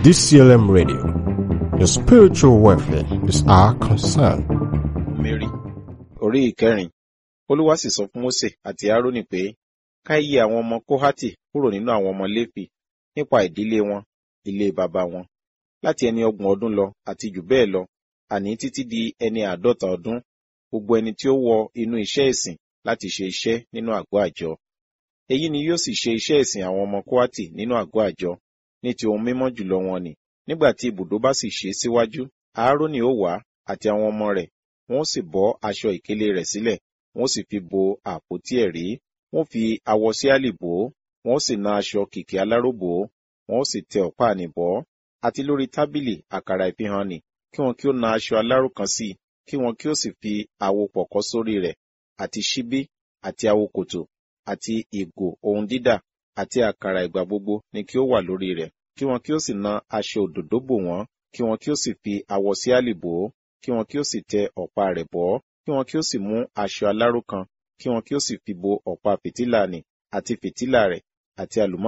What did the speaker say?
DCLM Radio. Your spiritual welfare is our concern. Mary orí ìkẹrin olúwa sì sọ fún Mósè àti Árónì pé ká yí àwọn ọmọ Kóhátì kúrò nínú àwọn ọmọ Léfì nípa ìdílé wọn ilé baba wọn láti ẹni ọgbọ̀n ọdún lọ àti jù bẹ́ẹ̀ lọ àní títí di ẹni àádọ́ta ọdún gbogbo ẹni tí ó wọ inú iṣẹ́ ìsìn láti ṣe iṣẹ́ nínú àgọ́ àjọ èyí ni yóò sì ṣe iṣẹ́ ìsìn àwọn ọmọ Kóhátì nínú àgọ́ àjọ ní ti ohun mímọ́ jùlọ wọn ni nígbà tí ibùdó bá sì ṣe síwájú Áárónì ó wá àti àwọn ọmọ rẹ̀ wọn ó sì bọ́ aṣọ ìkélé rẹ̀ sílẹ̀ wọn ó sì fi bo àpótí ẹ̀rí wọn ó fi awọ síálì bò ó wọn ó sì na aṣọ kìkì aláró bò ó wọn ó sì tẹ ọ̀pá àní bọ́ àti lórí tábìlì àkàrà ìfihàn nì kí wọn kí ó na aṣọ aláró kan sí i kí wọn kí ó sì fi àwo pọ̀kọ́ sórí rẹ̀ àti ṣíbí àti àwo kòtò àti ìgò ohun dídà àti àkàrà ìgbà gbogbo ni kí ó wà lórí rẹ̀ kí wọn kí ó sì na aṣọ òdòdó bò wọ́n kí wọn kí ó sì fi awọ síálì bò ó kí wọn kí ó sì tẹ ọ̀pá rẹ̀ bọ́ kí wọn kí ó sì mú aṣọ aláró kan kí wọn kí ó sì fi bo ọ̀pá fìtílà nì àti fìtílà rẹ̀ àti àlùmọ́